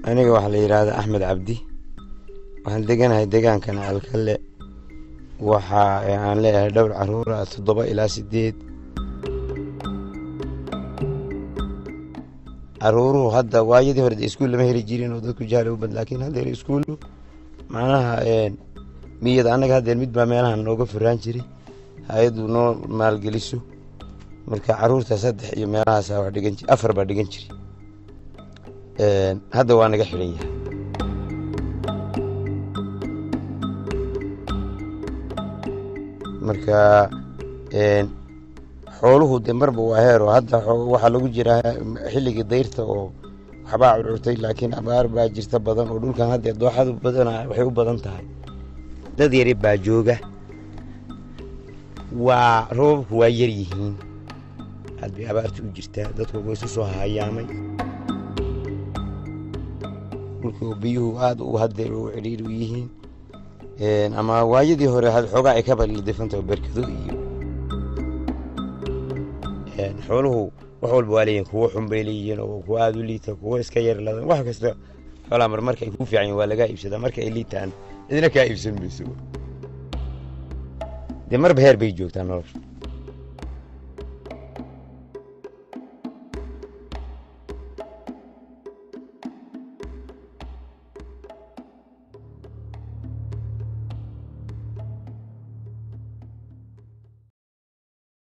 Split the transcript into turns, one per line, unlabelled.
aniga waxaa la yidhaahdaa axmed cabdi waxaan deganahay degaankana alkale waxa aan leeyahay dhowr caruura toddoba ilaa sideed caruuruhu hadda waayadii hore iskuul lama heli jirin oo dadku jahli u bad laakiin haddeer iskuulu macnaha miyada annaga haddeer mid baa meelahan nooga furaan jiray hay-addu noo maalgeliso marka caruurta saddex iyo meelahaasa wax dhigan jir afar baa dhigan jiri hadda waa naga xidhan yahay marka xooluhu de marba waa heer oo hadda waxaa lagu jiraa xilligii dayrta oo waxbaa curcurtay laakiin abaar baa jirta badan oo dhulkan haddeer dooxadu badan waxay u badan tahay dad yari baa jooga waa roobabku waa yar yihiin aad bay abaarta u jirtaa dadku way isu soo hayaamay dhulku biyuhu aad u haddeer u cidhiir u yihiin ama waayadii hore xoogaa ay ka balidifanta berkado iyo xooluhu wax walba waa leeyihin kuwo xun bay leeyihiin oo kuwo aada u liita kuwo iska yar ladan wax kasta xoolaa mar marka ay ku fiican yihin waa lagaa iibsadaa marka ay liitaan idina kaa iibsan mayso dee marba heer bay joogtaa nolosha